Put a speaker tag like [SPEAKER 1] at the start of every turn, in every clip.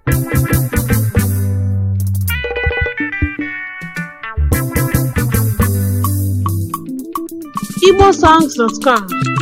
[SPEAKER 1] igbosongs.com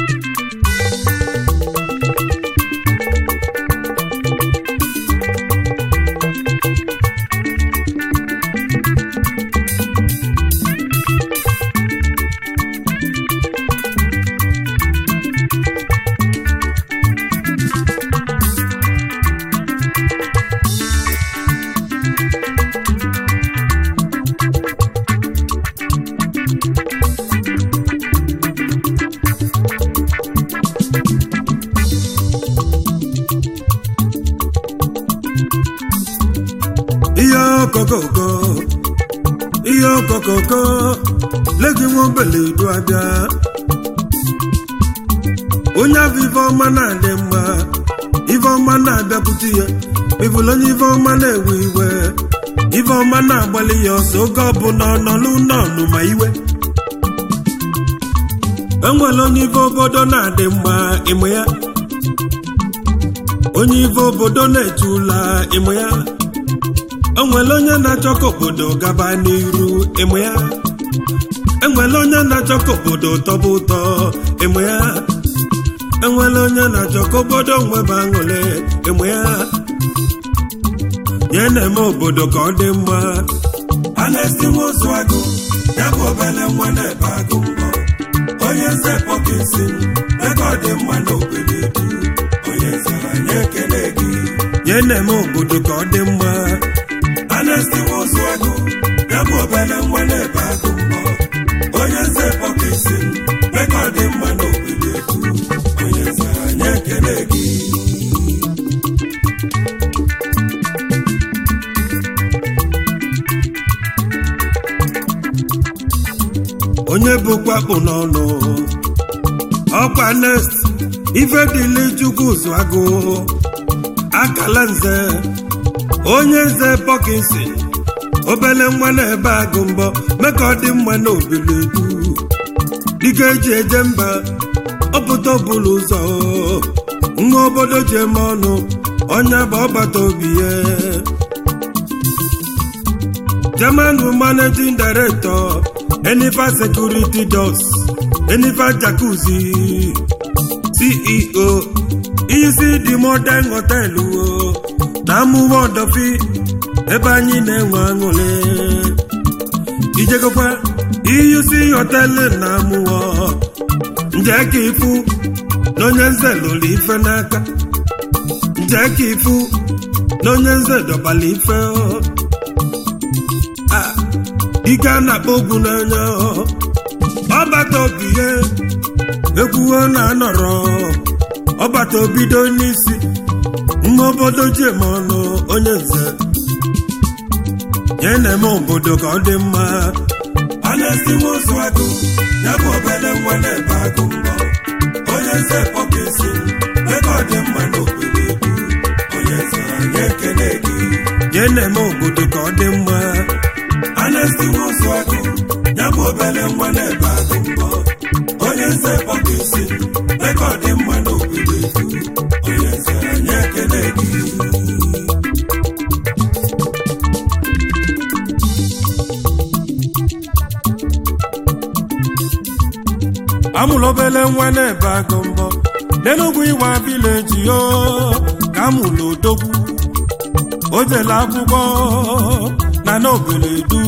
[SPEAKER 2] ihe ọkọkọkọ ihe ọkọkọkọ legi nwa obele edu abịa onye afọ ife ọma na-adị mma ife ọma na-abịakwute ya ịbụla onye ife ọma na-ewe iwe ife ọma na-agbalị ya ọsọ oge ọbụla ọnọlụ nọnụ ma iwe enwere onye ife obodo na-adị mma ịmụ ya onye ife obodo na-eche ụla ịmụ ya enwere onye na-achọ ka obodo gaba n'iru ịmụ ya enwere onye na-achọ ka obodo tọba ụtọ ịmụ ya enwere onye na-achọ ka obodo nwebe aṅụrị ịmụ ya ya na-eme obodo ka ọ dị mma a na-esi nwozu agụ ya bụ obere nwa na-ebe agụ mbọ onye nze pọkesi ebe ọ dị mma n'obodo edu onye nze anyị ekele gị ya na-eme obodo ka ọ dị mma anesti nwozu agụ ya bụ obere nwa na-ebe agụ mbọ onye nze pọkesi ebe ọ dị mma n'obodo edu onye nze anyị ekele gị onye bụkwa kpụ n'ọnụ ọkwa nest ife dịle chukwu zụ agụ akala nze onye nze pọkinsi obele nwa na-ebe agụ mbọ mee ka ọ dị mma n'obili du dịka eji eje mba ọpụta ọbụla ụzọ nwa obodo ji eme ọnụ ọnya bụ ọgbata obi ya German managing director Enifa Security Doors Enifa Jacuzzi CEO isi dị modern hotel o na amụwa ọdọfi ebe anyị na-enwe aṅụrị ijegokwa iyusi họtelụ na amụwa nje ka ifu na onye nze lụrụ ife n'aka nje ka ifu na onye nze dọbala ife o ike a na-akpọ ogwu n'anya ọbata obi ihe ekwuo na anọrọ ọbata obido n'isi nwa obodo ji eme ọnụ onye nze ya na-eme obodo ka ọ dị mma a na-esi nwozu agụ ya bụ obere nwa na-ebe agụ mbọ onye nze pọkesi mee ka ọ dị mma n'obodo edu onye nze anyị ekele gị ya na-eme obodo ka ọ dị mma anesti nwozu agụ ya bụ obere nwa na-ebe agụ mbọ onye nze pọkesi mee ka ọ dị mma n'obodo edu onye nze anyị ekele gị amụrụ obere nwa na-ebe agụ mbọ n'enugwu ịwa vileji yo ka amụrụ odogwu o jele akwụkwọ na n'obodo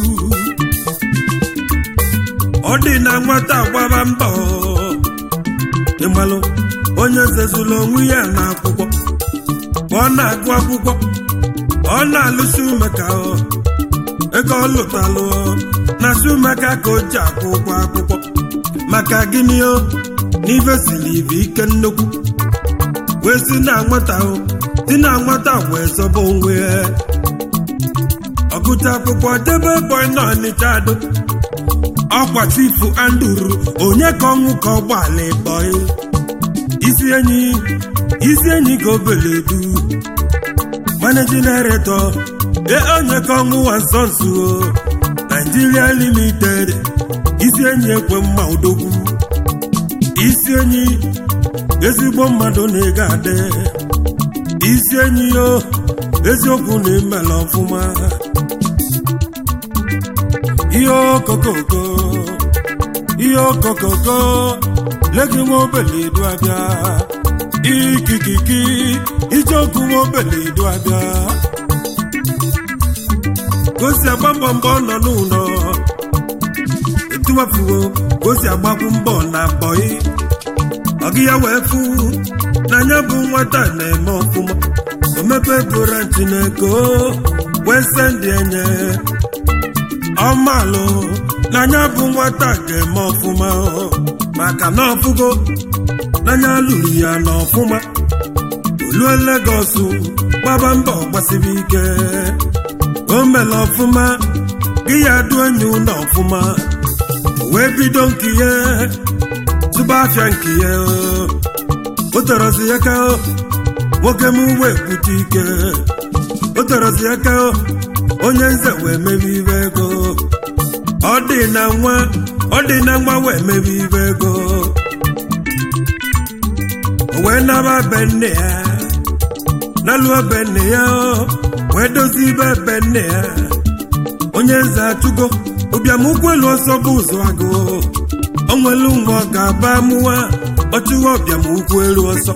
[SPEAKER 2] ọ dị na nwata gbaba mbọ ịmalụ onye zezuru onwe ya na akwụkwọ ọ na-agụ akwụkwọ ọ na-alụsi umeka ego ọ lụtalụ na si umeka ka o ji akwụ ụgwọ akwụkwọ maka gịnị o n'ife siri ibe ike nnukwu wee si na nwata si na nwata wee zọba onwe ya ọgụta akwụkwọ debe bọị na ọnịcha ado ọkwa tifu anduru onye ka ọnwụ ka ọgbala bọị isi enyi isi enyi ka obele du managing director e onye ka ọnwụ wa nsọ nso Nigeria limited isi enyi ekwe mma odogwu isi enyi ezigbo mmadụ na-ego adị isi enyi yo eziokwu na imela ọfụma ihe okokoko ihe okokoko legi nwa obele edu abịa ikikiki ijeokwu nwa obele edu abịa gosi agba mbọ mbọ nọ n'ụlọ etuwafuo gosi agbakwu mbọ na bọị ọgị ya wee fụ n'anya bụ nwata na-eme ọfụma omepe torenti na-eko wee sendị enye ọmalụ n'anya bụ nwata ga-eme ọfụma maka na ọfụgo n'anya lụrụ ya n'ọfụma olue Legọs gbaba mbọ gbasiri ike o mere ọfụma gị ya du enyi ụlọ ọfụma wee bido nke ihe tụba afịa nke ya o torozi ya ka nwoke m wee bute ike o torozi ya ka onye nze wee mebe ibe ego ọ dị na nwa ọ dị na nwa wee mebe ibe ego o wee naba be nne ya naluo be nne ya wee dozie ibe be nne ya onye nze atụgo ụbịamụkwụ elu ọsọ bụ ụzọ agụ onwelu nwa ọ ga-aba mụwa ọchụwa ọbịamụkwụ elu ọsọ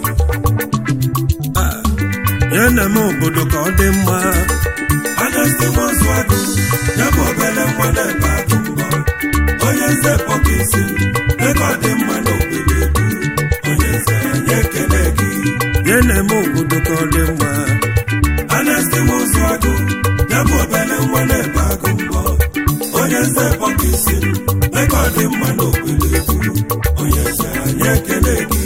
[SPEAKER 2] ya na-eme obodo ka ọ dị mma
[SPEAKER 3] Anesti nwozu agụ ya bụ obere nwa na-ebe agụ mbọ onye nze pọkisi ebe ọ dị mma n'obodo edu onye nze anyị ekele gị
[SPEAKER 2] ya na-eme obodo ka ọ dị mma
[SPEAKER 3] Anesti nwozu agụ ya bụ obere nwa na-ebe agụ mbọ onye nze pọkisi ebe ọ dị mma n'obodo edu onye nze anyị ekele gị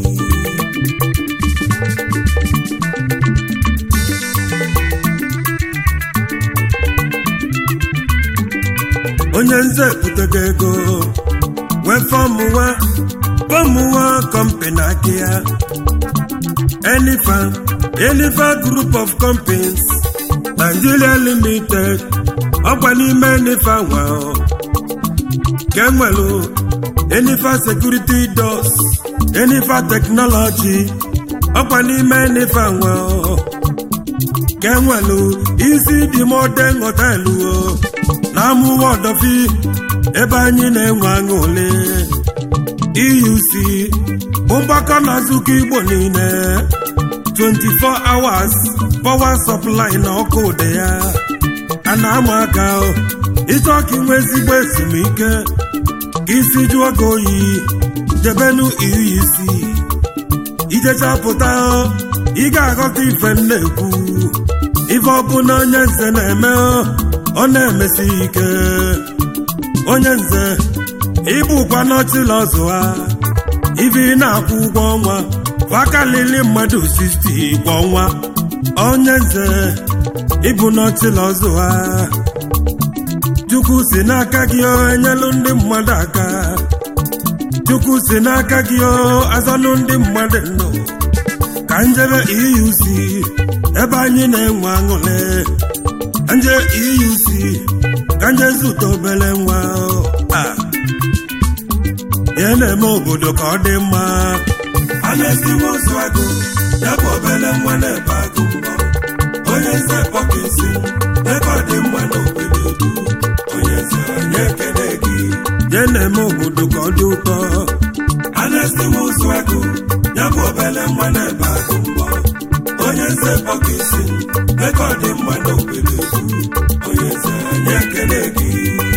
[SPEAKER 2] onye nze butego ego wee fọmụwa fọmụwa kọmpani aka ya Enifa Enifa group of companies Nigeria limited ọkwa n'ime Enifa nwa ka enwelu Enifa security doors Enifa technology ọkwa n'ime Enifa nwa ka enwelu isi dị modern họtelụ na amụwa ọdọfi ebe anyị na-enwe aṅụle EUC bụ mgbakọ na nzukọ Igbo niile 24 hours power supply na ọkụ ụdị ya a na-ama aka ịchọ ka inwe ezigbo ezumike ka isi jụọ gị oyi debenu EUC ijechapụta ị ga-aghọta ife m na-ekwu ife ọbụla onye nze na-eme ọ na-emesi ike onye nze ịbụkwa n'ọchịla ọzụ ha ife ị na-akwụ ụgwọ ọnwa kwakalili mmadụ 60 kwa ọnwa onye nze ịbụ n'ọchịla ọzụ ha chukwu si n'aka gị enyelụ ndị mmadụ aka chukwu si n'aka gị azọlụ ndị mmadụ ndụ ka njebe EUC ebe anyị na-enwe aṅụrị nje EUC ka nje zụta obere nwa a ya na-eme obodo ka ọ dị mma
[SPEAKER 3] Anesti nwozu agụ ya bụ obere nwa na-ebe agụ mbọ onye nze pọkisi ebe ọ dị mma n'obodo edu onye nze anyị ekele gị
[SPEAKER 2] ya na-eme obodo ka ọ dị ụtọ
[SPEAKER 3] Anesti nwozu agụ ya bụ obere nwa na-ebe agụ mbọ onye nze pọkisi ebe ọ dị mma n'obodo edu onye nze anyị ekele gị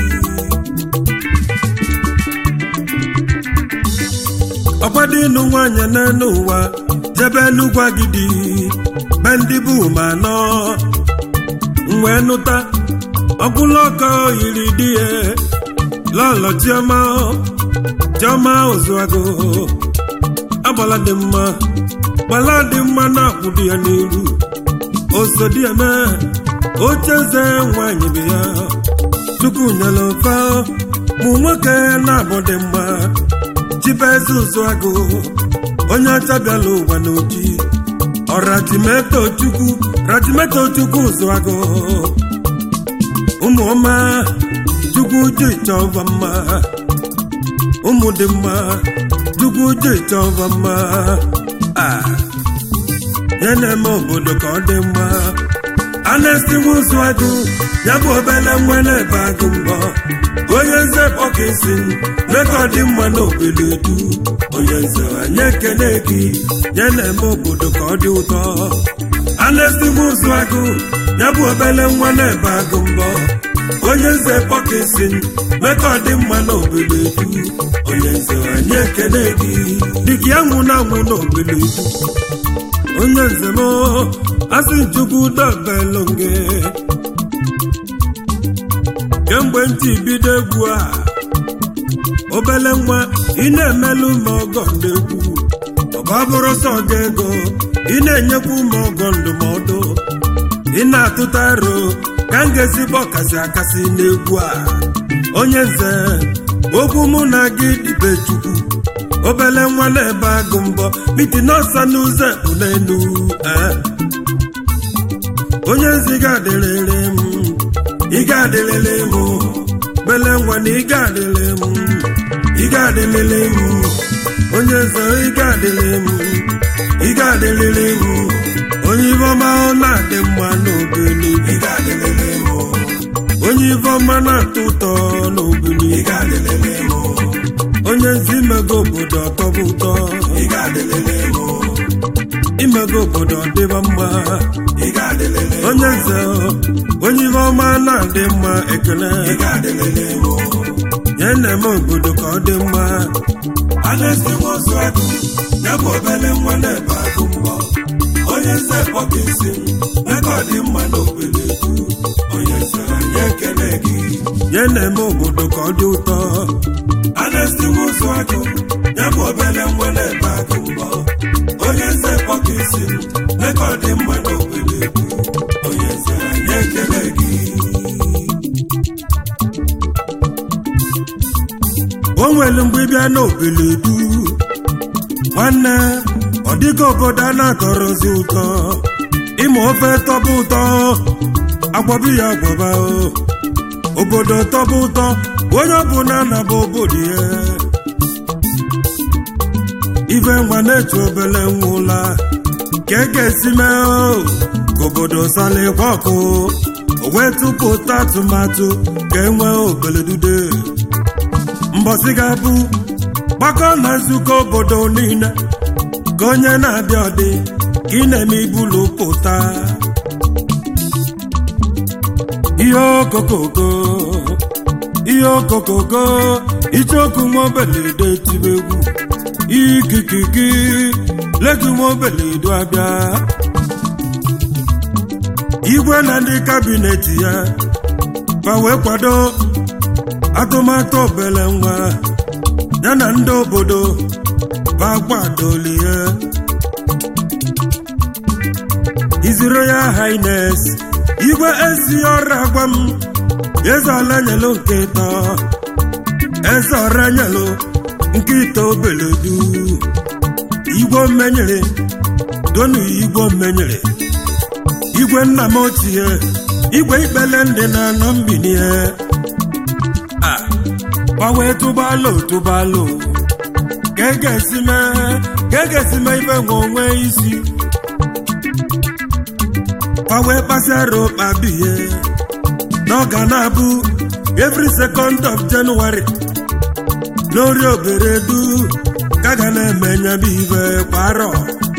[SPEAKER 2] ọkwado ịnụ nwaanyị n'elu ụwa jebe n'ugwu agidi be ndị bụ ma anọ wee nụta ọkwụla ọkọ yiri di ya lọlọ chioma chioma ozuago agbala dị mma gbala dị mma na-akwụ di ya n'iru oso di ya mee oche eze nwaanyị bụ ya chukwu nyere mfa mụ nwoke na-abụ dị mma chibeze ụzụagụ onye ọcha bịala ụwa n'oji ọratimeto chukwu ratimeto chukwu ụzụagụ ụmụ ọma chukwu ji chọva mma ụmụ dị mma chukwu ji chọva mma a ya na-eme obodo ka ọ dị mma
[SPEAKER 3] anestimusu agụ ya bụ obele nwa na-ebe agụ mbọ onye nze pọkisi rekọdị mma n'obodo edu onye nze anyị ekele gị ya na-eme obodo ka ọ dị ụtọ anestimusu agụ ya bụ obele nwa na-ebe agụ mbọ onye nze pọkisi rekọdị mma n'obodo edu onye nze anyị ekele gị dịka ya nwụ na anwụ n'obodo edu onye nze m asị chukwu dobelonge kemgbe ntị bido egwu a obele nwa ị na-emelụ m ọgọ ndegwu ọba bụrụ sọ gị ego ị na-enyekwa m ọgọ ndụmọdụ ị na-atụta aro ka m ga-ezigbo ọkasị akasị n'egwu a onye nze okwu mụ na gị dịbe chukwu obele nwa na-ebe agụ mbọ miti n'ọsa n'ụzọ ekpu n'elu onye nzi ga-adịrịrị m ị ga-adịrịrị m bele nwa na ị ga-adịrị m ị ga-adịrịrị m onye nze ị ga-adịrị m ị ga-adịrịrị m onye ifeọma ọ na-adị mma n'obili ị ga-adịrịrị m onye ifeọma na-atọ ụtọ n'obili ị ga-adịrịrị m onye nzi imego obodo ọtọbụ ụtọ ị ga-adịrịrị m imego obodo ọdịba mma onye nze onye ihe ọma na-adị mma ekele ya na-eme obodo ka ọ dị mma
[SPEAKER 2] anestiwozu agụ ya bụ obele nwa na-ebe agụ mbọ onye nze pọkisi ego dị mma n'obodo edu onye nze anyị ekele gị
[SPEAKER 3] ya na-eme obodo ka ọ dị ụtọ
[SPEAKER 2] anestiwozu agụ ya bụ obele nwa na-ebe agụ mbọ onye nze pọkisi ego dị mma n'obodo edu onye nze anyị ekele gị
[SPEAKER 3] o nwere mgbe ịbịa n'obeledu nwanne ọ dịka obodo a na-atọrọzi ụtọ ịma ofe tọba ụtọ agwọbi ya agwọba o. obodo tọba ụtọ onye ọbụla na-aba obodo ya ife nwa na-etu obele nwa ụla ka e ga-esi mee o ka obodo salikwa ọkụ o wee tụpụta atụmatụ ka e nwee obeledude mbọsị ga-abụ gbakọ na nzukọ obodo niile ka onye na-abịa ọdị ka ị na-eme ibulu pụta ihe okokoko ihe okokoko icheoku nwa obeledo tibe egwu ikikiki legu nwa obeledo abịa igwe na ndị kabinet ya ma wee kwado atụmatụ obele nwa ya na ndị obodo bagbadolie His Royal Highness igwe ezi ọrụ agwa m eze ọla nyelu nke ịtọ eze ọra nyelu nke ite obeledu igwe mmenyere donu igwe mmenyere igwe nna m ochie igwe ikpele ndị na-anọ mbinie gbanwee tụbalụ tụbalụ ka e ga-esi mee ka e ga-esi mee ife nwe onwe isi gbanwee kpasịara ụkpa bihe na ọ ga na-abụ every second of January n'ori oberedu ka ga na-eme nyebe ife kwa arọ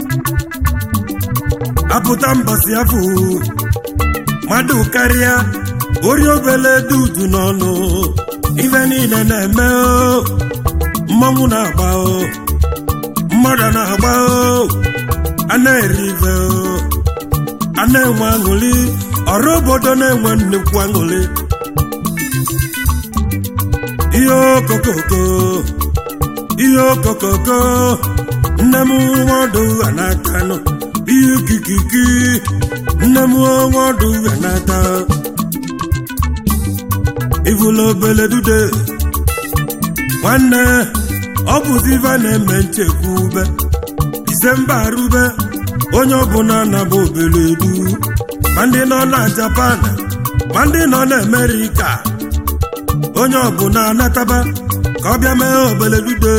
[SPEAKER 3] apụta mbọsị afọ mmadụ karịa ori obele dudu n'ọnụ ife niile na-eme o mmanwụ na-agba o mmadụ na-agba o a na-eri ife o a na-enwe aṅụrị ọrụ obodo na-enwe nnukwu aṅụrị ihe okokoko ihe okokoko nne m nwadụ anata nọ ihe ikikiki nne m nwadụ anata ivula obele dude nwanne ọ bụzi ife na-eme nchekwube disemba arube onye ọbụla na-aba obele du ma ndị nọ na japan ma ndị nọ na amerịka onye ọbụla anataba ka ọ bịa mee obele dude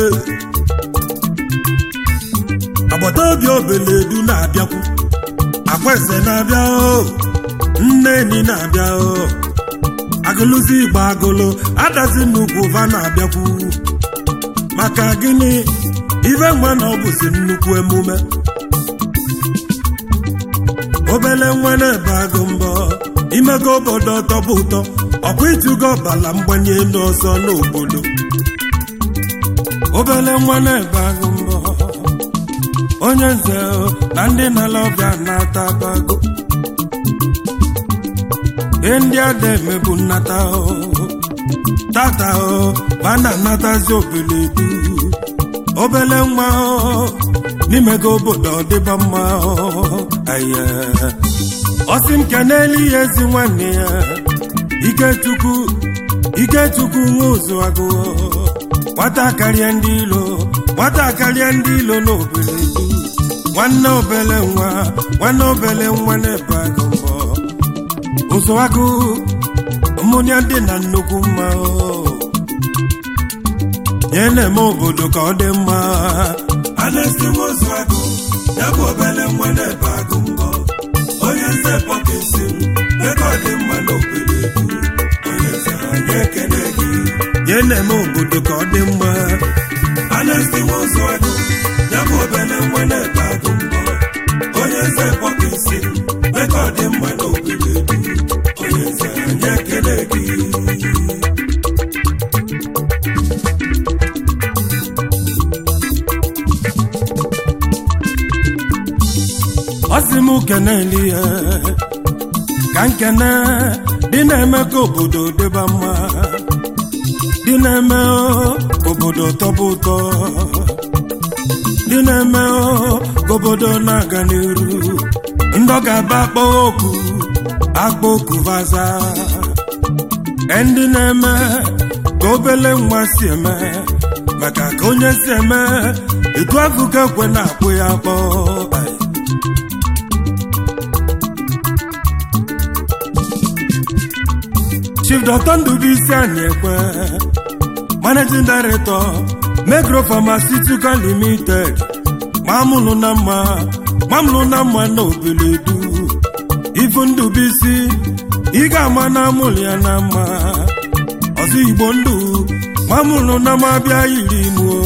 [SPEAKER 3] agbata obi obele du na-abịakwu akwa eze na-abịa o nneni na-abịa o agụlụzi igbo agụlụ adazi nnukwu va na-abịakwu maka gịnị ife nwa na ọ bụzi nnukwu emume obele nwa na-ebe agụ mbọ imego obodo tọbụ ụtọ ọkwa ịtụgo ọbala mgbanye elu ọzọ n'obodo obele nwa na-ebe agụ mbọ onye nze o, na ndị na-ala ọbịa na-ata abago ihe ndị ada emebu nnata o tata o ma na-anatazi obele du obele nwa o n'imego obodo ọdịba mma o aye ọsị m kenelu ya ezi nwanne ya ikechukwu ikechukwu nwa ụzụ agụ nwata karịa ndị ilo nwata karịa ndị ilo n'obele du nwanne obele nwa nwanne obele nwa na-ebe agụ mbọ ụzụ agụ mmụnya dị na nnukwu mma o nye na-eme obodo ka ọ dị mma
[SPEAKER 2] anesti nwozu agụ ya bụ obele nwa na-ebe agụ mbọ onye nze pọkesi m ego ọ dị mma n'obodo edu onye nze anyị ekene gị
[SPEAKER 3] nye na-eme obodo ka ọ dị mma
[SPEAKER 2] anesti nwozu agụ ya bụ obele nwa na-ebe agụ mbọ onye nze pọkesi m ego ọ dị mma n'obodo edu onye nze anyị ekene gị
[SPEAKER 3] ọ sị m keneli ya ka nkene dị na-eme ka obodo dịba mma dị na-eme o, ka obodo tọba ụtọ dị na-eme o, ka obodo na-aga n'iru ndị ọ ga-aba akpọ oku akpọ oku vaza ndị na-eme ka obele nwa si eme maka ka onye si eme etu afụ ka ekwe na-akpụ ya akpọ Ai. Chief Dr. Ndubuisi Anyekwe Managing Director Megro Pharmaceutical Limited mamụlụ na mma mamụlụ na mma na obeledu ifu Ndubuisi ị ga-ama na amụlụ ya na mma ọzọ Igbo ndụ mamụlụ na m abịa yiri m o.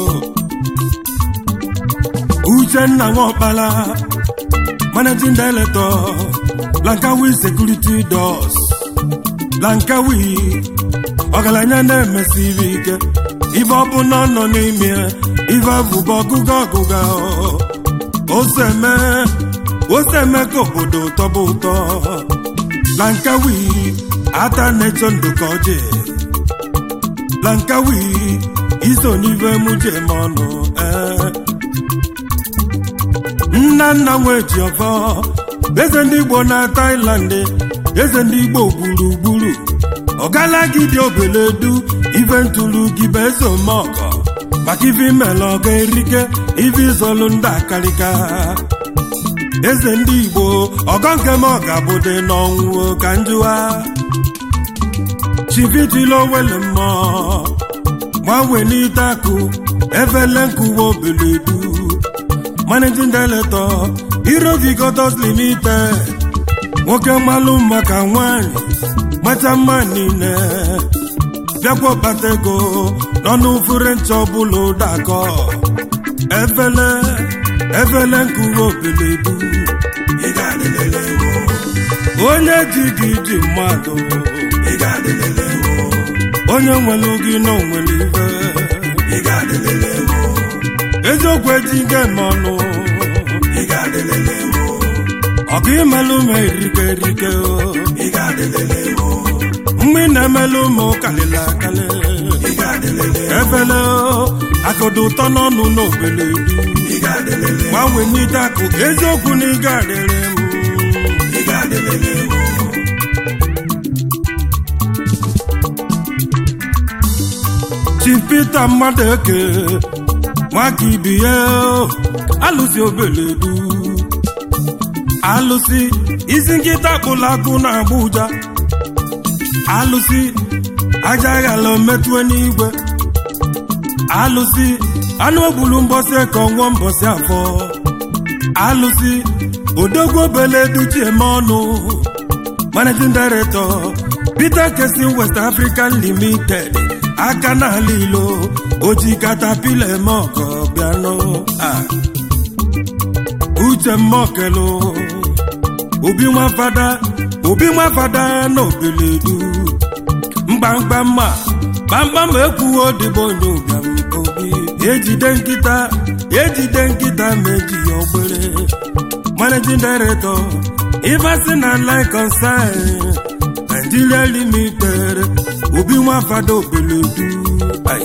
[SPEAKER 3] Uchenna Nwokpala Managing Director Lankawi Security Doors Lankawi ọgaranya na-emesiri ike ife ọbụla nọ n'ime ife abụba ọgụga ọgụga oseme oseme ka obodo tọba ụtọ Lankawi ata na-echo ndụ ka ọjị Lankawi iso n'ife muje m ọnụ ee nna nna nwe ji ọfọ eze ndị Igbo na Thailand eze ndị Igbo gburugburu ọgalagide obeledu ife ntụrụ gị bụ eze omeọgọ maka ife imela ọga erike ife izolu ndị akarịka eze ndị Igbo ọgọ nke m ọga bụde n'ọnwụ ka njụwa chivitila owele mmụọ gbanwe n'ite akụ efele nkuwa obeledu managing director Irovigotos Limited nwoke mmalụ maka nwanyị macha mma niile bịakwa kpata ego n'ọnụ fure ncha ọbụla ụdakọ efele efele nkuwa obeledu
[SPEAKER 2] ị ga-adịlele wo
[SPEAKER 3] onye ji gị ji mmadụ
[SPEAKER 2] ị ga-adịlele wo
[SPEAKER 3] onye nwere gị na onwere ife
[SPEAKER 2] ị ga-adịlele wo
[SPEAKER 3] eziokwu eji gị eme ọnụ
[SPEAKER 2] ị ga-adịlele wo
[SPEAKER 3] ọkụ imelụ m erike erike o
[SPEAKER 2] ị ga-adịlele wo
[SPEAKER 3] mgbe ị na-emelụ m kalịla akalị
[SPEAKER 2] ị ga-adịlele
[SPEAKER 3] efele o akụdo ụtọ n'ọnụ n'obele du
[SPEAKER 2] ị ga-adịlele
[SPEAKER 3] gbanwe n'ite akụ eziokwu na ịga adịrị m
[SPEAKER 2] ị ga-adịlele wo
[SPEAKER 3] Chief Peter mmadụ eke nwaka ibi ya alụsi obele du alụsi isi nkịta kpụrụ akụ na Abuja alụsi aja ghala metụe n'igwe alụsi anụ ogbulu mbọsị ka ọnwụọ mbọsị afọ alụsi odogwu obele duchi eme ọnụ managing director peter kesin west african limited aka n'ala ilo oji katapila eme ọkọ bịanụ Ah. uche mmokelu obi nwa fada obi nwa fada na obeledu mgbamgba mma gbamgbam ekwuo dịbụ onye ụbịam obi ejide nkịta ejide nkịta meji ya ogbere managing director ivasi na line concern nigeria limited obi nwa fada obeledu Ai.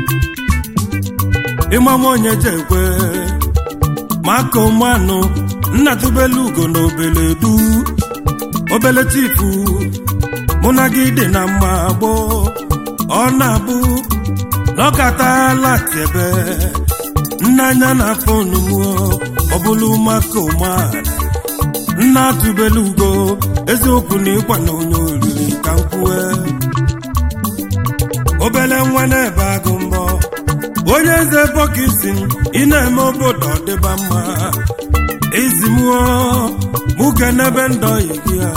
[SPEAKER 3] ịmanwe onye jekwe maka ụmụanụ nna tubelu ugo na obeledu obele chifu mụ na gị dị na mma gboo ọ na-abụ n'ọkatala tiebe nnanya na fonu mụọ ọ bụlụ maka ụmụala nna tubelu ugo eziokwu na ịkwa na onye oriri ka m kwue obele nwa na-ebe agụ mbọ onye eze bọkisi ị na-eme obodo ọdịba mma ezimụọ mụke n'ebe ndọyi gị a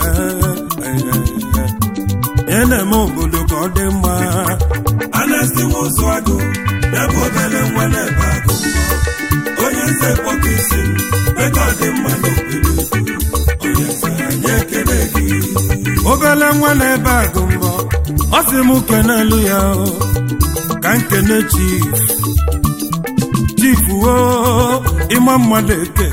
[SPEAKER 3] ị na-eme obodo ka ọ dị mma
[SPEAKER 2] anesti nwozu agụ ya bụ obele nwa na-ebe agụ mbọ onye nze kpọka isi m meka ọ dị mma n'obodo onye nze anyị ekele gị
[SPEAKER 3] obele nwa na-ebe agụ mbọ ọ sị m kenelu ya o, ka nkene chief chief o ịma mmadụ eke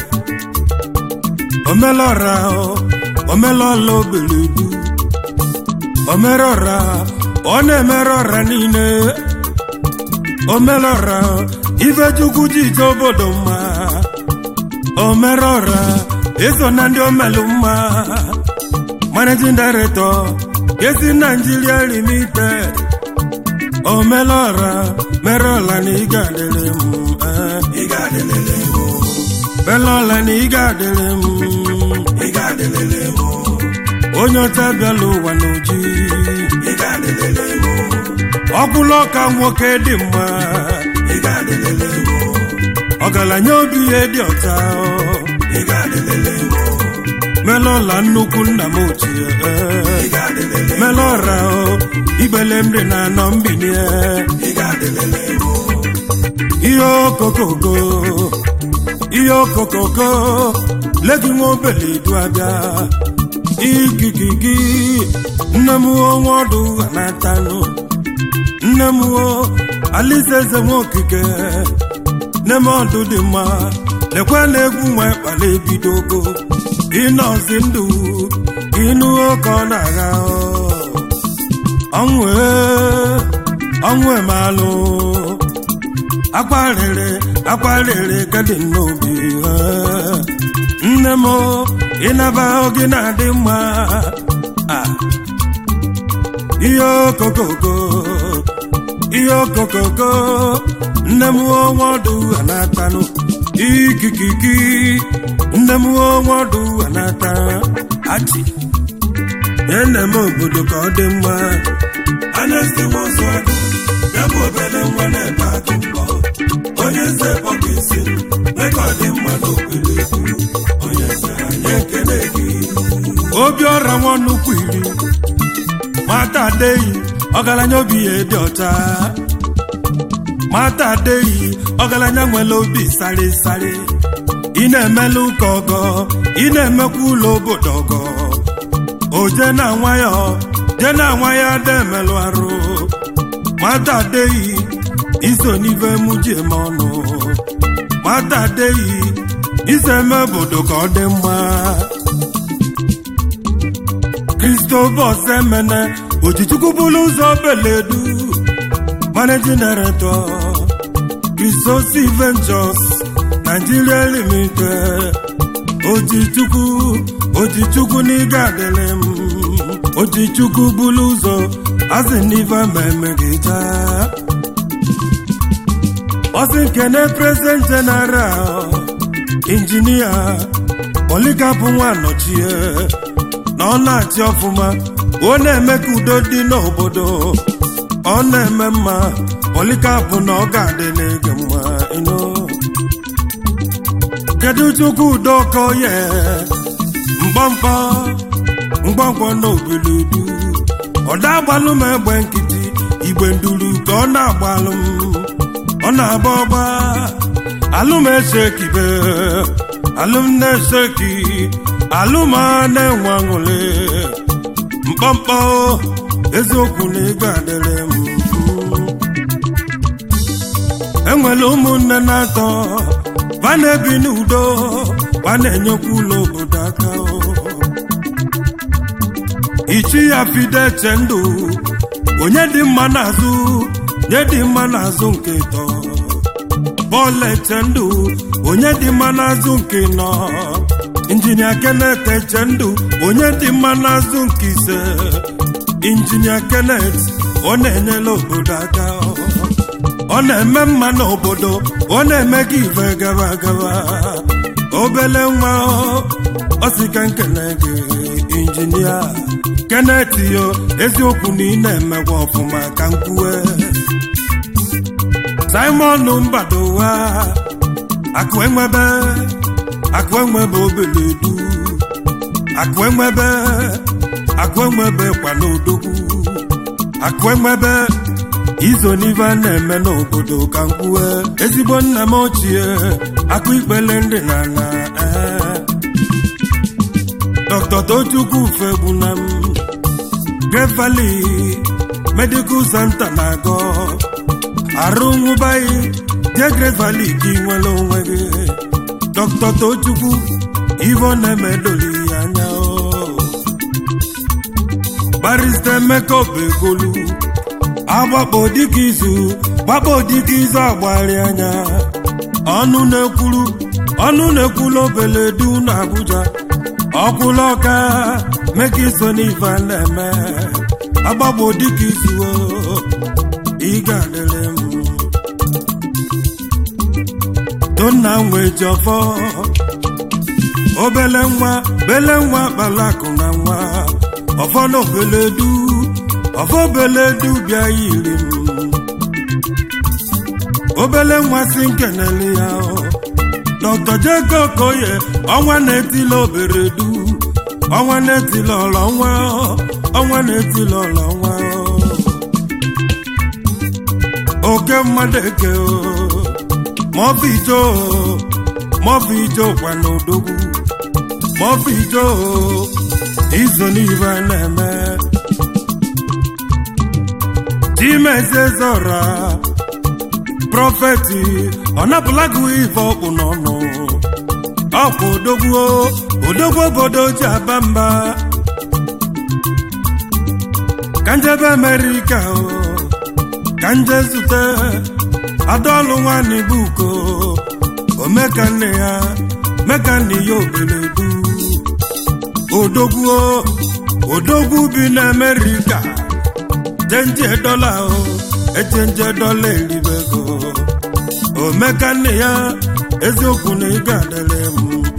[SPEAKER 3] omelọra o, omelọla obeledu omerọra ọ na-emere ọra niile omelọra ifechukwu ji ije obodo mma omerọra eso na ndị omelu mma managing director esi Nigeria limited omelọra merọla na ị ga-adịrị m eh.
[SPEAKER 2] ị ga-adịlele m
[SPEAKER 3] melọla na ị ga-adịrị m
[SPEAKER 2] ị ga-adịlele m
[SPEAKER 3] onye ọcha bịala ụwa n'oji
[SPEAKER 2] ị ga-adịlele m
[SPEAKER 3] ọkwụla ọka nwoke dị mma
[SPEAKER 2] ị ga-adịlele m
[SPEAKER 3] ọgaranya obi ihe dị ọcha
[SPEAKER 2] ị ga-adịlele m
[SPEAKER 3] melọla nnukwu nna m ochie
[SPEAKER 2] ị ga-adịlele m
[SPEAKER 3] melọra ibele m dị na anọ mbinie
[SPEAKER 2] ị ga-adịlele m
[SPEAKER 3] ihe okokoko ihe okokoko legi nwa obele du abịa ikikiki nne m onwe ọdụ anatanụ nne m o alisa eze nwa okike nne m ọdụ dị mma lekwe na egwu nwa kpala ebidogo ịnọzi ndụ ịnụ oke ọ na-agha ọnwụ ee, ọnwụ emalụ akwarịrị akwarịrị gadị n'obi eh. nne m ịnaba oge na-adị mma Ah. ihe okokoko ihe okokoko nne m onwe ọdụ anatanụ ikikiki nne m onwe ọdụ anata achi ene m obodo ka ọ dị mma
[SPEAKER 2] anesti nwozu agụ ya bụ obele nwa na-ebe agụ mbọ onye nze kpọka isi m meka ọ dị mma n'obodo onye nze anyị ekele gị
[SPEAKER 3] obi ọra nwa nnukwu iri mata adeyi ọgaranya obi ya dị ọcha mata adeyi ọgaranya nwere obi sari sari ị na-emela ụka ọgọ ị na-emekwa ụlọ obodo ọgọ oje na nwayọ je na nwayọ ada emelụ arụ mata adeyi iso n'ife mụ ji eme ọnụ mata adeyi iso eme obodo ka ọ dị mma Christopher Semene Ojichukwu bụrụ ụzọ beledu Managing Director Christosi Ventures Nigeria Limited Ojichukwu Ojichukwu n'ịga adịrị m Ojichukwu bụrụ ụzọ asị n'ife mmemme gị taa Ọsị nkene President General Injinia Polikapụ Nwanọchie na ọ na-achị ọfụma ọ na-eme ka udo dị n'obodo ọ na-eme mma polikapụ na ọ ga-adịla gị mma ịnụ kedu chukwu udo ka oye mkpọmkpọ ngwangwa n'obeludu ọda agbalụ m egbe nkịtị igbe nduru ka ọ na-agbalụ m ọ na-agba ọgba alụm esekibe alụm na-eseki alụm a na-enwe aṅụrị mkpọmkpọ eziokwu na ego adịrị m enwere ụmụnne na-atọ va na-ebi n'udo va na-enyekwa ụlọ obodo aka ichi ya fide che ndụ onye dị mma n'azụ nye dị mma n'azụ nke tọ bọọlụ eche ndụ onye dị mma n'azụ nke nọ injinia Kenneth eche ndụ onye dị mma n'azụ nke ise injinia Kenneth ọ na-enyela obodo aka ọ na-eme mma n'obodo ọ na-eme gị ife gaba gaba obele nwa ọ sị ka nkene gị injinia Kenneth yo eziokwu na ị na-emekwa ọfụma ka nkwue Simon Mbadowa akụ enwebe akụ enwebe obele du akụ enwebe akụ enwebe kwa n'odogwu akụ enwebe izo n'ife a na-eme n'obodo ka nkwue ezigbo nna m ochie akụ ikpele ndị na na Dr. Tochukwu Fegbunam Great Valley Medical Center na-agọ arụ nwụbaghị je Great Valley gị nwere onwe gị Dr. Tochukwu ivo na-emedoli ya anya barista Emeka Obegolu agbakpo dịka izu gbakpo dịka izu agbari anya ọnụ na-ekwuru ọnụ na-ekwulu obele du na Abuja ọkwụla ọka meka iso n'ife a na-eme agbagbo dịka izu ị ga-adịrị m tonna nwee ji ọfọ obele nwa bele nwa kpalakụ na nwa ọfọ na obele du ọfọ obele du bịa yiri m obele nwa si nkenele ya Dr. Jacob Okoye ọnwa na-etila obere du ọnwa na-etila ọlọ nwa ọnwa na-etila ọlọ nwa oke mmadụ eke maọbụ ijo maọbụ ijo kwa n'odogwu maọbụ ijo izo n'ife na-eme chimezezora prọfeti ọ napụla gị ife ọkpụ n'ọnụ ọkpụ odogwu odogwu obodo ji aba mba ka njebe amerịka ka nje zute adaọlụ nwanyị buko omekanne ya mekanne ya obeledu odogwu odogwu bi na amerịka chenje dọla echenje dọla eribego omekanne ya eziokwu na ị ga-adịrị m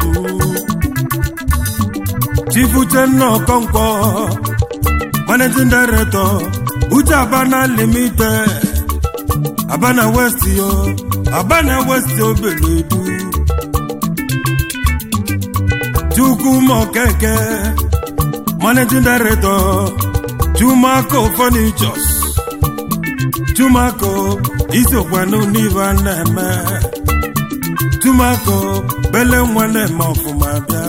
[SPEAKER 3] chifu Uchenna Okonkwo managing director uche abana limited abana west yo abana west obeledu chukwuma okeke managing director chumako furnitures chumako isokwanụ n'ibe na-eme chumako bele nwa na-eme ọfụma bịa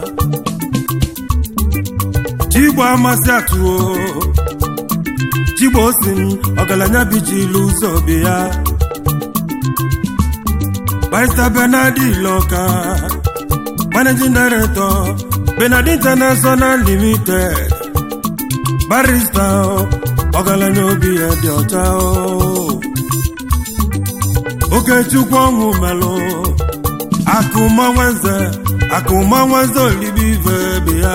[SPEAKER 3] chigbo amasị atụo chigbo si m ọgaranya bichilu ụzọ bi ya barista benadi loka managing director benadi international limited barista ọgaranya obi ya dị ọcha okechukwu ọnwụ melụ akụmanwenze akụmanwenze olibi ive bi ya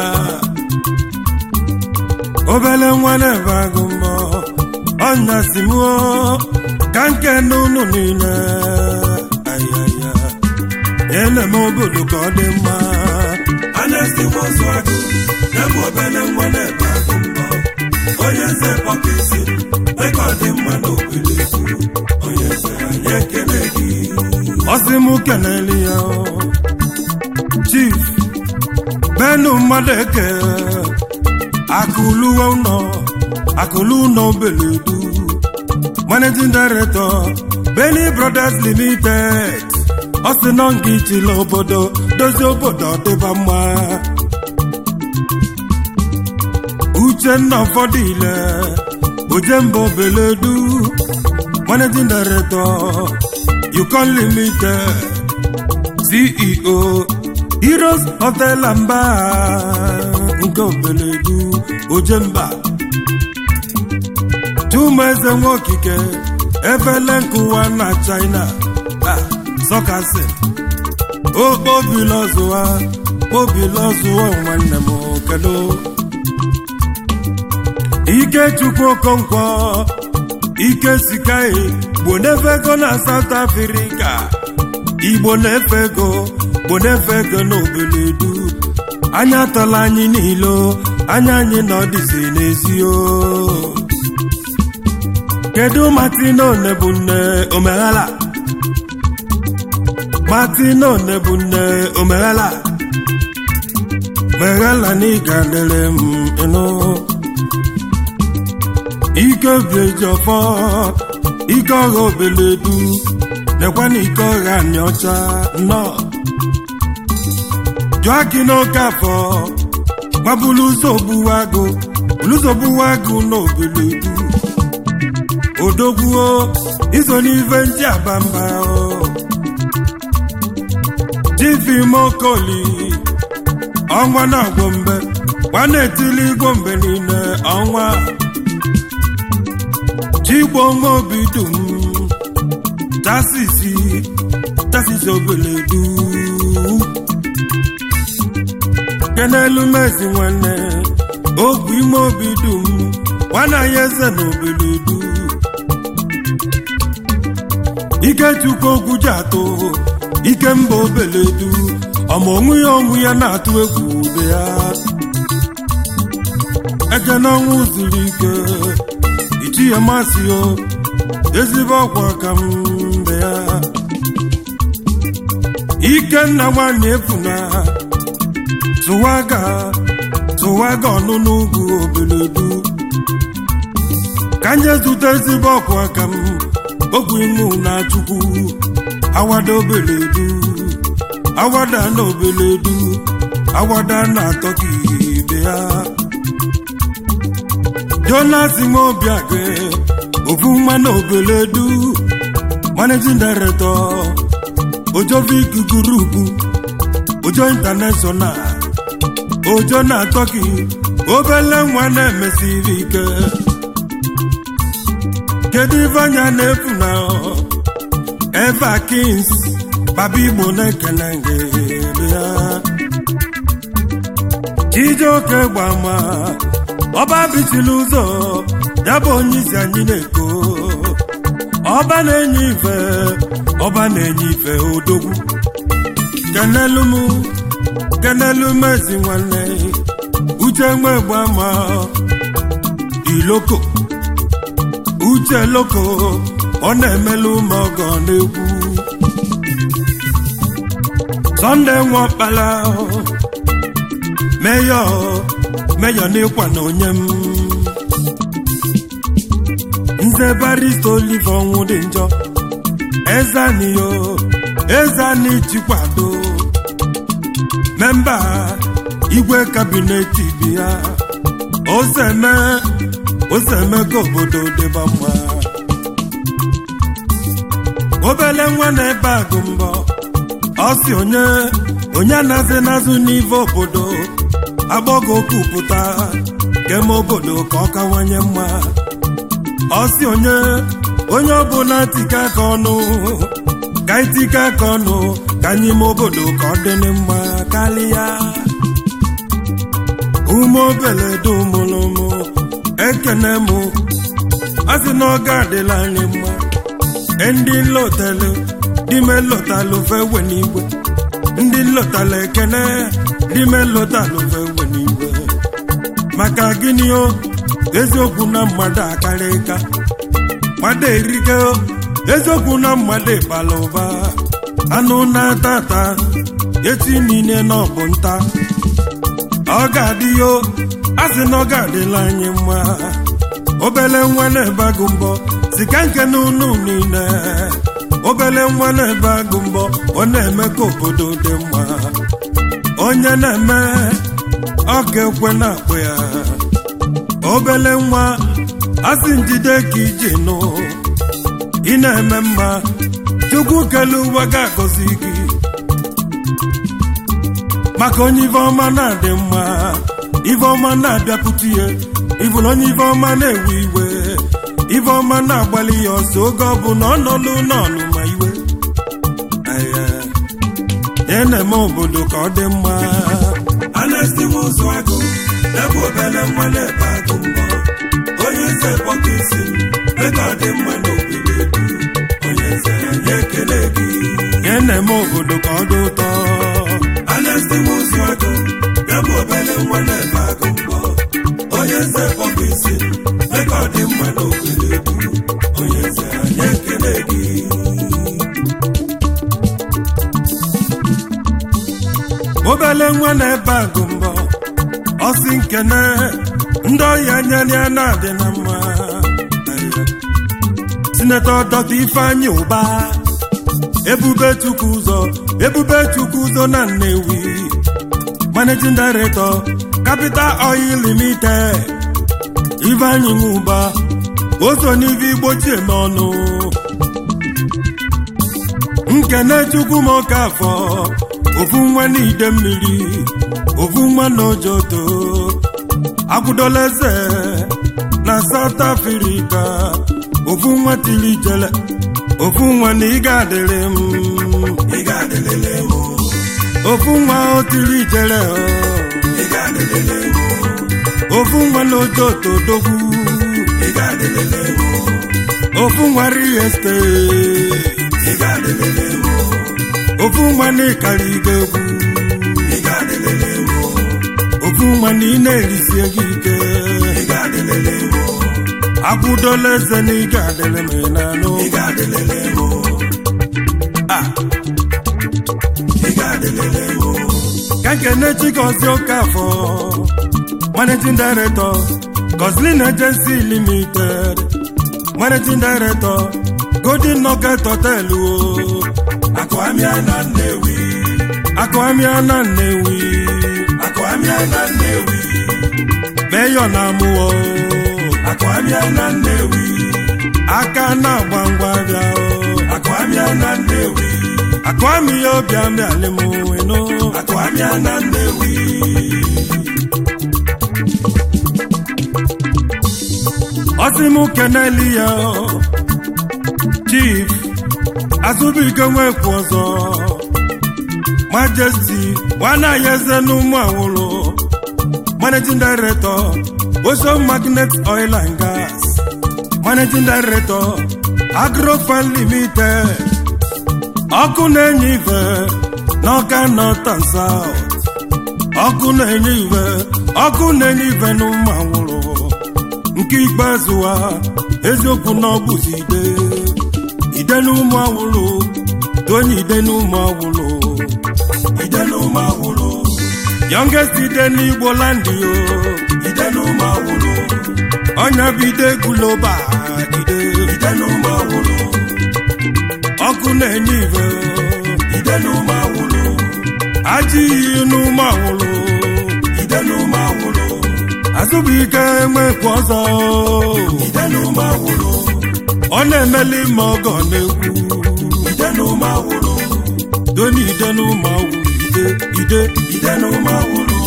[SPEAKER 3] obele nwa na-ebe agụ mbọ ọnya si mụọ ka nke n'ụlọ niile ayaya ele-eme obodo ka ọ dị mma
[SPEAKER 2] anestiwa ọzọ agụ ebe obele nwa na-ebe agụ mbọ onye eze kpọka isi ebe ọ dị mma n'obodo ekwu onye eze anyị ekele gị
[SPEAKER 3] ọsị m keneli ya chief benu mmadụ eke akụluwe ụnọ akụlu ụnọ beledu managing director Benny Brothers Limited ọ sị nọ nga ichila obodo dozie obodo dịba mma Uchenna ụfọdụ ile Ojemba Obeledu managing director Yukon Limited CEO Heroes Hotel and Bar nke Obeledu Ojemba Chumeze Nwokike efele nkụwa na China sọkasị okpobilọzụwa kpobilọzụwa nwanne m kedu Ikechukwu Okonkwo Ike Sikai Igbo na-efe ego na South Africa Igbo na-efe ego Igbo na-efe ego n'Obeledu anya atọla anyị niile anya anyị na ọdịzi n'ezi o kedu Martino Nebunne omeghala Martino Nebunne omeghala meghala na ịga dere m ịnụ ike obi eji ọfọ ike ọha Obeledu nekwa na ike ọha anyị ọcha nnọọ jụọ gị n'oke afọ gbabulu ụzọ ogbuwa agụ ụzọ ogbuwa agụ na Obeledu odogwuo iso n'ife ndị abamba chifimokoli ọnwa na-agwọ mbe gwa na-etili igwo mbe niile ọnwa chigbo nwa obi dum tasisi tasisi Obeledu kenelu mezi nwanne ogwu ime obi dum nwana ya eze na Obeledu Ikechukwu ogwu ji atụ ike mba Obeledu ọma onwe ya onwe ya na-atụ egwu ube ya eke n'ọnwụ zuru ike ichi ya masị o ezigbo ọkwa ka mbe ya Ikenna nwanyị efuna tụwaga tụwaga ọnụnụ ugwu Obeledu ka nye zute ezigbo ọkwa ka m ogwu imu na Chukwu awada Obeledu awada na Obeledu awada na atọka ibe ya Jonas Nwobiage ofu nwa na Obeledu managing director Ojovic Group Ojo International Ojo na Turkey obele nwa na-emesiri ike kedu ife anya na-efu na Eva Kings baba Igbo na-ekele gị bịa Chijioke gbama ọba bichiri ụzọ ya bụ onye isi anyị na-eko ọba na-enye ife ọba na-enye ife odogwu kenelu m kenelu mezi nwanne uche nwe gbama iloko uche loko ọ na-emelu ma ọgọ na-egwu sọnde nwakpala meyọ meyọ n'ịkwa na onye m nze barista olive ọnwụ dị njọ ezaniyo ezani chikwado memba igwe kabinet bi ya ozeme ozeme ka obodo dịba mma obele nwa na-ebe agụ mbọ ọ si onye onye anazi nazụ n'ive obodo agbọgo kwupụta keme obodo ka ọ kawanye mma ọ si onye onye ọbụla tika aka ọnụ ka itika aka ọnụ ka anyị ime obodo ka ọ dị mma karịa ume obele dumụlụmụ ekene mụ asị na ọ ga-adịla anyị mma ndị nlotalụ dime lotalụ fewe n'igwe ndị nlotalụ ekene dime lotalụ fewe n'igwe maka gịnị o eziokwu na mmadụ akarị ka mmadụ erike eziokwu na mmadụ ịbala ụba anụ na-ata ata echi niile na ọbụ nta ọ ga-adị yo a sị na ọ ga-adịla anyị mma obele nwa na-ebe agụ mbọ si ka nke n'unu niile obele nwa na-ebe agụ mbọ ọ na-eme ka obodo dị mma onye na-eme ọ ga-ekwe na-akpụ ya obele nwa asị njide ka iji nụ ị na-eme mma chukwu kele ụwa ga-agọzi gị maka onye ife ọma na-adị mma ife ọma na-abịapụta ihe ịbụrụ onye ife ọma na-ewe iwe ife ọma na-agbalị ya ọsọ oge ọ bụ na ọ nọlụ n'ọnụ ma iwe ya na-eme obodo ka ọ dị mma
[SPEAKER 2] anestiwe ụzụ agụ ebe obele nwa na-ebe agụ mbọ onye nze kpọka isi ebe ọ dị mma n'obodo edu onye nze anyị ekele gị
[SPEAKER 3] ya na-eme obodo ka ọ dị ụtọ
[SPEAKER 2] anestiwe ụzụ agụ ebe obele nwa na-ebe agụ mbọ onye nze kpọka isi ebe ọ dị mma n'obodo edu onye nze anyị ekele gị
[SPEAKER 3] obele nwa na-ebe agụ mbọ ọsị nkene ndị ọhịa nyere ya na-adị na mma sinetọ dọta ifeanyị ụba ebube chukwu ụzọ ebube chukwu ụzọ na nnewi managing director capital oil limited ifeanyị nwụba oso n'ife igbochie n'ọnụ nkene chukwu m ọka afọ ofu nwa n'ide mmiri ofu nwa n'ojoto agwụdola eze na South Africa ofu nwa tiri jele ofu nwa na ị ga-adịrị m
[SPEAKER 2] ị ga-adịlele m
[SPEAKER 3] ofu nwa o tiri jele o.
[SPEAKER 2] ị ga-adịlele m
[SPEAKER 3] ofu nwa n'ojoto dogwu
[SPEAKER 2] ị ga-adịlele m
[SPEAKER 3] ofu nwa real estate
[SPEAKER 2] ị ga-adịlele m
[SPEAKER 3] ofu nwa na ịkara ibe egwu
[SPEAKER 2] ị ga-adịlele m
[SPEAKER 3] ofu nwa na ị na-erisi ego ike
[SPEAKER 2] ị ga-adịlele m
[SPEAKER 3] akwụdola eze na ị ga-adịrị m n'anụ
[SPEAKER 2] ị ga-adịlele m
[SPEAKER 3] Ah,
[SPEAKER 2] ị ga-adịlele m
[SPEAKER 3] ka nkene chigozie okafọ managing director Goslin Agency Limited managing director Golden Nugget Hotel o
[SPEAKER 2] akụamịa na nnewi
[SPEAKER 3] akụamịa na Nnewi
[SPEAKER 2] akụamịa na nnewi
[SPEAKER 3] meyo na amụọ
[SPEAKER 2] akụamịa na nnewi
[SPEAKER 3] aka na-agba ngwa bịa o
[SPEAKER 2] akụamịa na nnewi
[SPEAKER 3] akụamịya obi amịalị m eno
[SPEAKER 2] akụamịa na nnewi
[SPEAKER 3] ọsị m keneli ya chief azụbụike nwekwu ọzọ majesty nwanaya eze n'ụmụ awụlụ managing director ocean magnet oil and gas managing director agrofan limited ọkụ na-enye ife n'ọka north and south ọkụ na-enye ife ọkụ na-enye ife n'ụmụ awụlụ nke ikpeazụ ha eziokwu na ọ bụzi ide ide n'ụmụ awụlụ tonye ide n'ụmụ awụlụ
[SPEAKER 2] ide n'ụmụ awụlụ
[SPEAKER 3] youngest ide n'igbo land yo
[SPEAKER 2] ide n'ụmụ awụlụ
[SPEAKER 3] ọnya bụ ide guloba ide
[SPEAKER 2] ide n'ụmụ awụlụ
[SPEAKER 3] ọkụ na-enye ife
[SPEAKER 2] ide n'ụmụ awụlụ
[SPEAKER 3] ajọ iyi n'ụmụ awụlụ
[SPEAKER 2] ide n'ụmụ awụlụ
[SPEAKER 3] azụbụike nwekwu ọzọ
[SPEAKER 2] ide n'ụmụ awụlụ
[SPEAKER 3] ọ na-emeli ma ọgọ na-ekwu
[SPEAKER 2] ide n'ụmụ awụlụ
[SPEAKER 3] doni ide n'ụmụ awụlụ ide ide
[SPEAKER 2] ide n'ụmụ awụlụ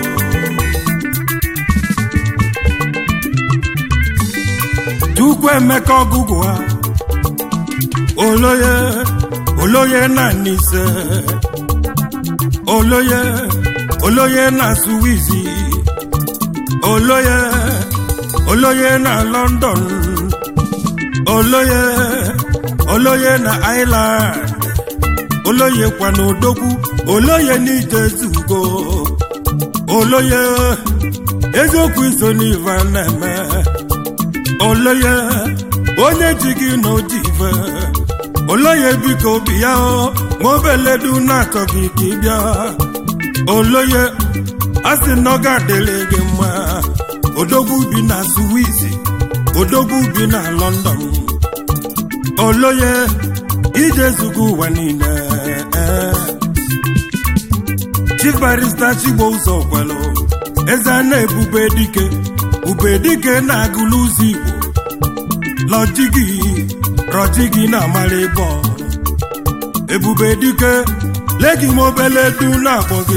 [SPEAKER 3] chukwu emeka ọgụgụ ha oloye oloye na nise oloye oloye na suwizi oloye oloye na london oloye oloye na ireland oloye kwa na odogwu oloye n'ijezugo oloye eziokwu iso n'ive na-eme oloye onye ji gị na oji ife oloye biko bịa o ma obeledu na-achọghị ka ị bịa oloye a sị na ọ ga-adịrị gị mma odogwu bi na suwizi odogwu bi na london oloye ije zugo ụwa niile chief barista chigbo ụzọ kwelụ eze a na-ebube dike ube dike na-agụlụ ụzọ igbo lọjigi rọjigi na amara ịbọ ebube dike legi m obele du na-akpọ gị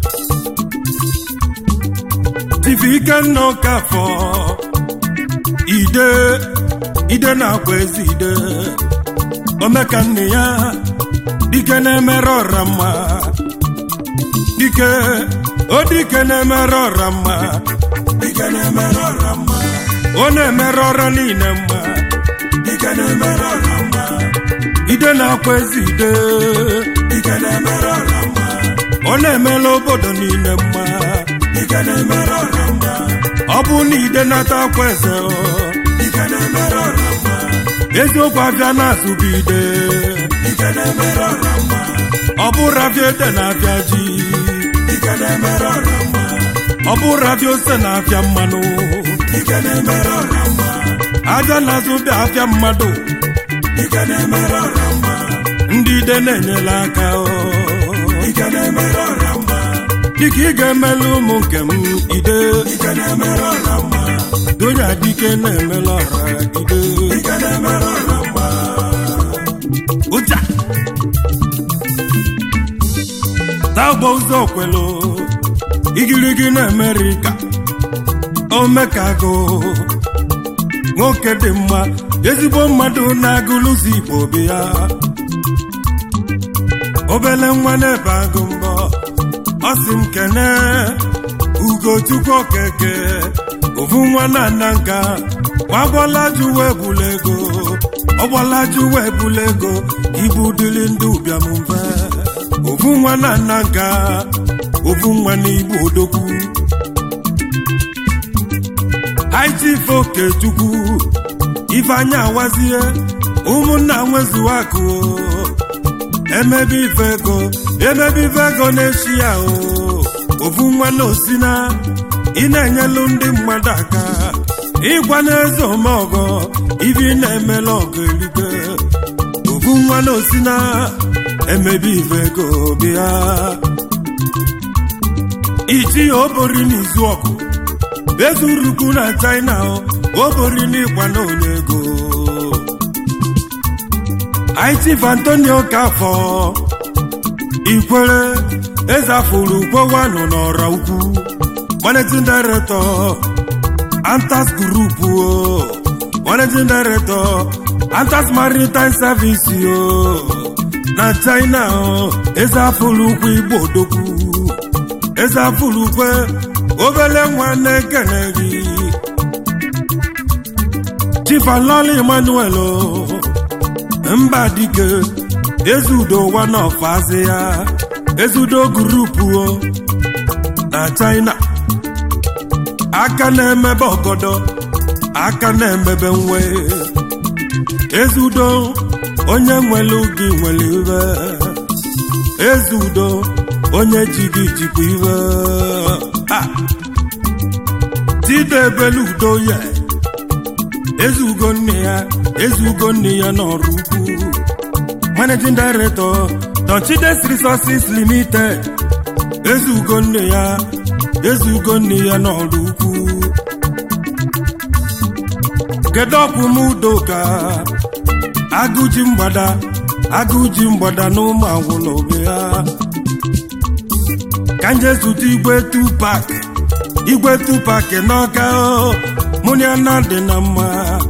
[SPEAKER 3] tifi ikenna ụkafọ ide ide na-akwa ezi ide omeka nne ya dike na-emere ọra mma dike o dike na-emere ọra mma
[SPEAKER 2] dike na-emere ọra mma
[SPEAKER 3] ọ na-emere ọra niile mma
[SPEAKER 2] dike na-emere ọra mma
[SPEAKER 3] ide na-akwa ezi ide
[SPEAKER 2] dike na-emere ọra mma
[SPEAKER 3] ọ na-emela obodo niile mma
[SPEAKER 2] dike na-emere ọra mma
[SPEAKER 3] ọ bụ na ide nata akwa eze ọ,
[SPEAKER 2] dike na-emere ọra mma
[SPEAKER 3] eziokwu abịa na-azụbu ide
[SPEAKER 2] dike na-emere ọra mma
[SPEAKER 3] ọ bụrụ abịa ede na-abịa ji
[SPEAKER 2] dike na-emere ọra mma
[SPEAKER 3] ọ bụrụ abịa ose na-abịa mmanụ
[SPEAKER 2] dike na-emere ọra mma
[SPEAKER 3] aja na-azụ bịa abịa mmadụ
[SPEAKER 2] dike na-emere ọra mma
[SPEAKER 3] ndị ide na-enyela aka ọ.
[SPEAKER 2] dike na-emere ọra mma
[SPEAKER 3] dịka ị ga-emela ụmụ nke m ide
[SPEAKER 2] dike na-emere ọra mma
[SPEAKER 3] donya dike na-emela ọra ide
[SPEAKER 2] dike na-emere ọra mma
[SPEAKER 3] ụja tagbo ụzọ kwelu igirigi na amerịka omekago nwoke dị mma ezigbo mmadụ na-agụlụzi igbo bi ya obele nwa na-ebe agụ mbọ ọ sị m kene ugochukwu okeke ofu nwa na nna nka wagbọlaju wee bula ego ọgbọlaju wee bula ego ibu dịrị ndị ụbịam mfe ofu nwa na nna nka ofu nwa n'igbo odogwu haịchief okechukwu ifeanya awazie ụmụnna nwezuwa akụ emebe ife ego emebe ife ego na-echi ya o ofu nwa na osina ị na-enyelu ndị mmadụ aka ịgwa n'eze omeọgọ ibi na-emela ọgọ eluigwe ofu nwa na osina emebe ife ego bịa iji obori n'izu ọgụ ezuruku na china obori n'ịkwa na onye ego Chief Antonio Kafọ Ikwere ezafuru ukwewanụ n'ọra ukwu managing director Antas Group o managing director Antas Maritime Service o na China o ezafuru ukwu Igbo odogwu ezafuru ukwe obele nwa na-ekene gị Chief Aloli Emmanuel o mba dike ezudo one of azia ezudo gurupu o na china aka na-emebe ọgọdọ aka na-emebe nwe ezudo onye nwere gị nwere iwe ezudo onye ji gị jikwa iwe ha tidebele udo ya ezugo nne ya ezugo nne ya n'ọrụ ukwu managing director Donchides Resources Limited ezugo nne ya ezugo nne ya n'ọrụ ukwu kedu ọkwụm udoka agụji mgbada agụji mgbada na ụmụ agwụla obe ya ka nje zụta igwe tupak igwe tupak n'ọka mụ na ya na dị na mma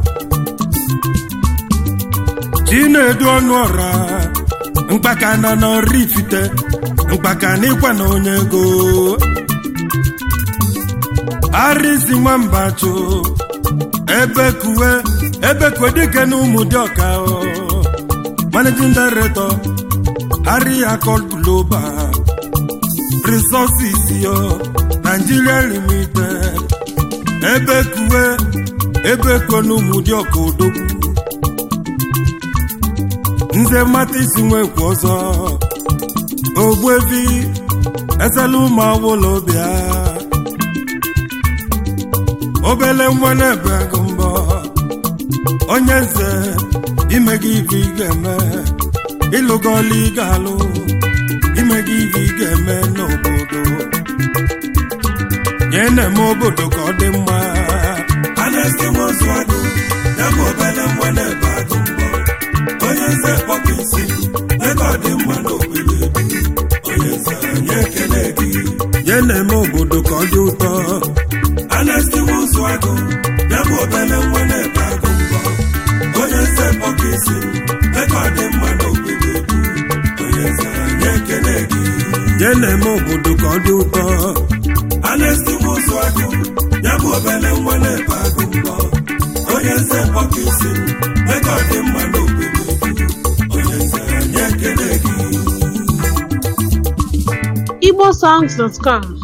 [SPEAKER 3] chinedu ọnụ ọra mkpaka na n'ọrụ ifite mkpaka na ịkwa na onye ego arịsi nwamba chụ ebe kuwe ebe kuwe dike na ụmụ dị ọka managing director harry akol global resources yo nigeria limited ebe kuwe ebe kuwe na ụmụ dị ọka odogwu nze mmata isi nwekwu ọzọ ogbuevi esela ụmụ awụlọ bịa obele nwa na-ebe agụ mbọ onye nze ime gị ibe ị ga-eme ịlụgọla ị ga-alụ ime gị ibe ị ga-eme n'obodo nye na-eme obodo ka ọ dị mma
[SPEAKER 2] anesti nwozu agụ ya bụ obele nwa na-ebe agụ mbọ onye nze kpọka isi ebe ọ dị mma n'obodo onye nze anyị ekele gị
[SPEAKER 3] nye na-eme obodo ka ọ dị ụtọ
[SPEAKER 2] anesti nwozu agụ ya bụ obele nwa na-ebe agụ mbọ onye nze kpọka isi ebe ọ dị mma n'obodo onye nze anyị ekele gị
[SPEAKER 3] nye na-eme obodo ka ọ dị ụtọ
[SPEAKER 2] anesti nwozu agụ ya bụ obele nwa na-ebe agụ mbọ onye nze kpọka isi ebe ọ dị mma n'obodo onye nze anyị ekele gị
[SPEAKER 1] igbosongs.com